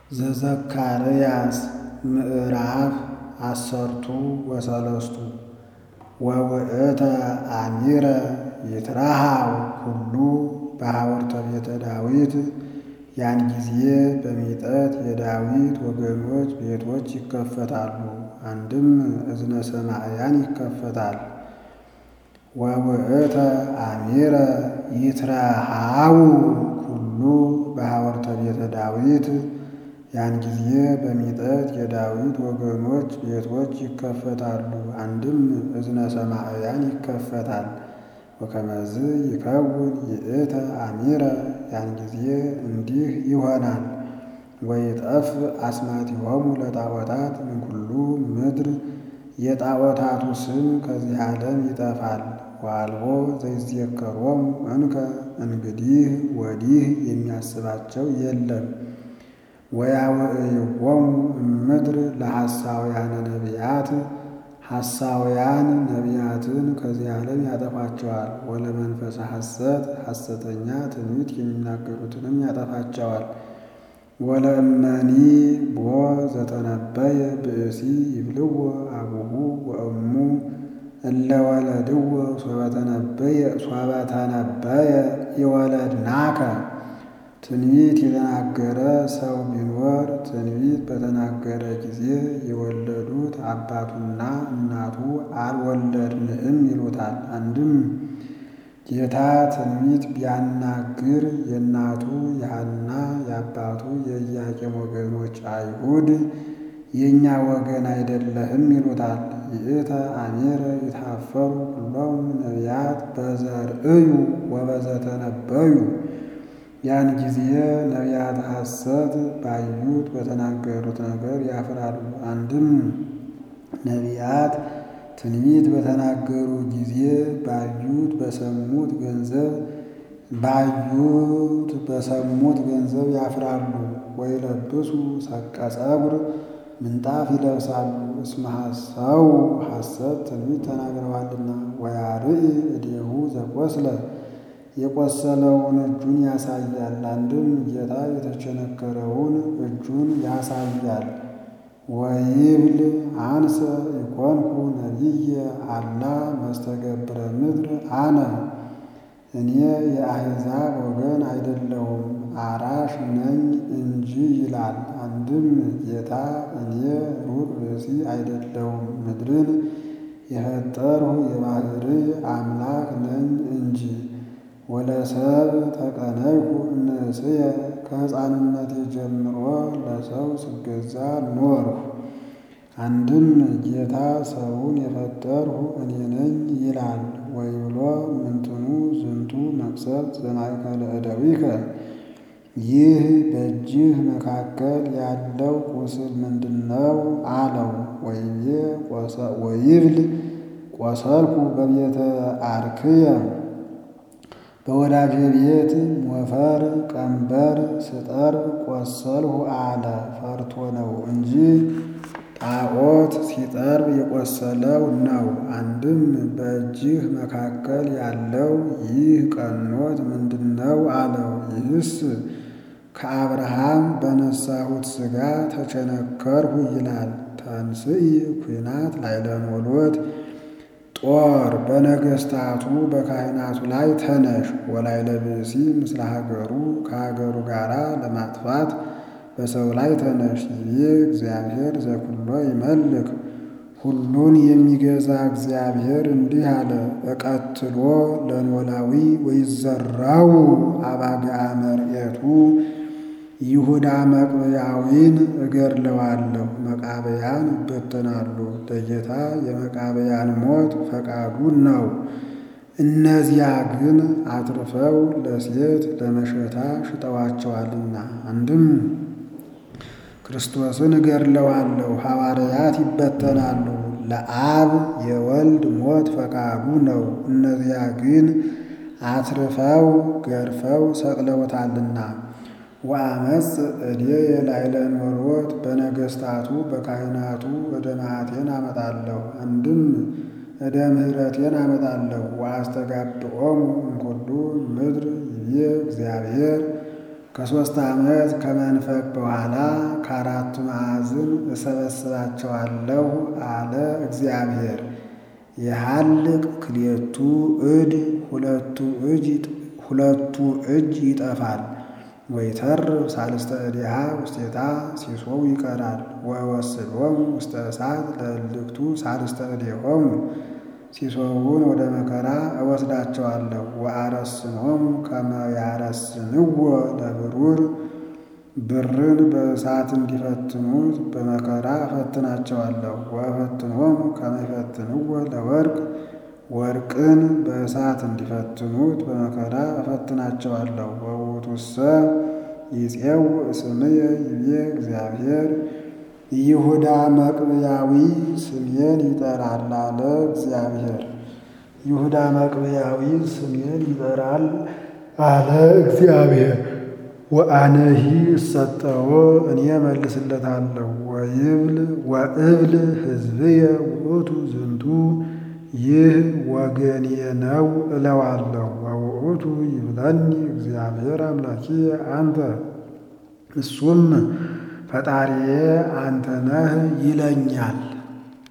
ዘዘካርያስ ምዕራፍ አሰርቱ ወሰለስቱ ወውእተ አሚረ ይትረሃው ኩሉ በሐወርተ ቤተ ዳዊት። ያን ጊዜ በሚጠት የዳዊት ወገኖች ቤቶች ይከፈታሉ፣ አንድም እዝነ ሰማዕያን ይከፈታል። ወውእተ አሚረ ይትረሃው ኩሉ በሐወርተ ቤተ ዳዊት። ያን ጊዜ በሚጠት የዳዊት ወገኖች ቤቶች ይከፈታሉ፣ አንድም እዝነ ሰማዕያን ይከፈታል። ወከመዝ ይከውን ይእተ አሚረ ያን ጊዜ እንዲህ ይሆናል። ወይጠፍ አስማቲሆሙ ለጣዖታት እምኩሉ ምድር የጣዖታቱ ስም ከዚህ ዓለም ይጠፋል። ወአልቦ ዘይዜከሮሙ እንከ እንግዲህ ወዲህ የሚያስባቸው የለም። ወያውዕይዎሙ እምድር ለሐሳውያነ ነቢያት ሐሳውያን ነቢያትን ከዚህ ዓለም ያጠፋቸዋል። ወለመንፈሰ ሐሰት ሐሰተኛ ትንቢት የሚናገሩትንም ያጠፋቸዋል። ወለእመኒ ቦ ዘተነበየ ብእሲ ይብልዎ አቡሁ ወእሙ እለ ወለድዎ ሶበተነበየ ሶበተነበየ ይወለድናከ ትንቢት የተናገረ ሰው ቢኖር ትንቢት በተናገረ ጊዜ የወለዱት አባቱና እናቱ አልወለድንህም ይሉታል። አንድም ጌታ ትንቢት ቢያናግር የእናቱ የሐና የአባቱ የኢያቄም ወገኖች አይሁድ የእኛ ወገን አይደለህም ይሉታል። ይእተ አሚረ ይትሐፈሩ ኩሎሙ ነቢያት በዘርእዩ ወበዘተነበዩ ያን ጊዜ ነቢያት ሐሰት ባዩት በተናገሩት ነገር ያፍራሉ። አንድም ነቢያት ትንቢት በተናገሩ ጊዜ ባዩት በሰሙት ገንዘብ ባዩት በሰሙት ገንዘብ ያፍራሉ። ወይለብሱ ሰቀ ጸጉር ምንጣፍ ይለብሳሉ። እስመ ሐሰው ሐሰት ትንቢት ተናግረዋልና። ወያርኢ እዴሁ ዘቆስለ የቆሰለውን እጁን ያሳያል። አንድም ጌታ የተቸነከረውን እጁን ያሳያል። ወይብል አንሰ ኢኮንኩ ነቢየ አላ መስተገብረ ምድር አነ እኔ የአሕዛብ ወገን አይደለሁም አራሽ ነኝ እንጂ ይላል። አንድም ጌታ እኔ ሩቅ ብእሲ አይደለሁም ምድርን የፈጠርሁ የባሕርይ አምላክ ነኝ እንጂ ወለሰብ ተቀነይኩ እምንእስየ ከሕፃንነቴ ጀምሮ ለሰው ስገዛ ኖርሁ። አንድም ጌታ ሰውን የፈጠርሁ እኔ ነኝ ይላል። ወይብሎ ምንትኑ ዝንቱ መቅሰፍት ዘማእከለ እደዊከ ይህ በእጅህ መካከል ያለው ቁስል ምንድነው? አለው። ወይቤ ወይብል ቆሰልኩ በቤተ አርክየ በወዳጄ ቤት ሞፈር ቀንበር ስጠርብ ቆሰልሁ አለ። ፈርቶ ነው እንጂ ጣዖት ሲጠርብ የቆሰለው ነው። አንድም በእጅህ መካከል ያለው ይህ ቀኖት ምንድነው? አለው። ይህስ ከአብርሃም በነሳሁት ሥጋ ተቸነከርሁ ይላል። ተንስኢ ኩናት ላዕለ ኖሎት ጦር በነገሥታቱ በካህናቱ ላይ ተነሽ። ወላዕለ ብእሲ ምስለ ሀገሩ ከሀገሩ ጋር ለማጥፋት በሰው ላይ ተነሽ። ይቤ እግዚአብሔር ዘኩሎ ይመልክ ሁሉን የሚገዛ እግዚአብሔር እንዲህ አለ። እቀትሎ ለኖላዊ ወይዘራው አባግዓ መርኤቱ ይሁዳ መቅብያዊን እገድለዋለሁ፣ መቃብያን ይበተናሉ። ለጌታ የመቃብያን ሞት ፈቃዱ ነው። እነዚያ ግን አትርፈው ለሴት ለመሸታ ሽጠዋቸዋልና። አንድም ክርስቶስን እገድለዋለሁ፣ ሐዋርያት ይበተናሉ። ለአብ የወልድ ሞት ፈቃዱ ነው። እነዚያ ግን አትርፈው ገርፈው ሰቅለውታልና። ወአመፅ እዴየ ላዕለ ኖሎት በነገሥታቱ በካህናቱ እደ መዓቴን አመጣለሁ። አንድም እደ ምሕረቴን አመጣለሁ። ወአስተጋብኦሙ እምኩሉ ምድር ይቤ እግዚአብሔር ከሦስት ዓመት ከመንፈቅ በኋላ ከአራቱ ማዕዝን እሰበስባቸዋለሁ አለ እግዚአብሔር። የሐልቅ ክልኤቱ እድ ሁለቱ እጅ ሁለቱ እጅ ይጠፋል። ወይተርፍ ሳልስተ እዴሃ ውስቴታ ሲሶው ይቀራል። ወወስዶሙ ውስተ እሳት ለእልክቱ ሳልስተ እዴሆሙ ሲሶውን ወደ መከራ እወስዳቸዋለሁ። ወአረስኖሙ ከመ ያረስንዎ ለብሩር ብርን በእሳት እንዲፈትኑት በመከራ እፈትናቸዋለሁ። ወእፈትኖሙ ከመ ይፈትንዎ ለወርቅ ወርቅን በእሳት እንዲፈትኑት በመከራ እፈትናቸዋለሁ። ወውእቱሰ ይፄው ስምየ ይቤ እግዚአብሔር ይሁዳ መቅብያዊ ስሜን ይጠራል አለ እግዚአብሔር። ይሁዳ መቅብያዊ ስሜን ይጠራል አለ እግዚአብሔር። ወአነሂ እሰጠዎ እኔ መልስለታለሁ። ወይብል ወእብል ሕዝብየ ውእቱ ዝንቱ ይህ ወገኔ ነው እለዋለሁ። ወውእቱ ይብለኒ እግዚአብሔር አምላኪየ አንተ እሱም ፈጣሪዬ አንተ ነህ ይለኛል።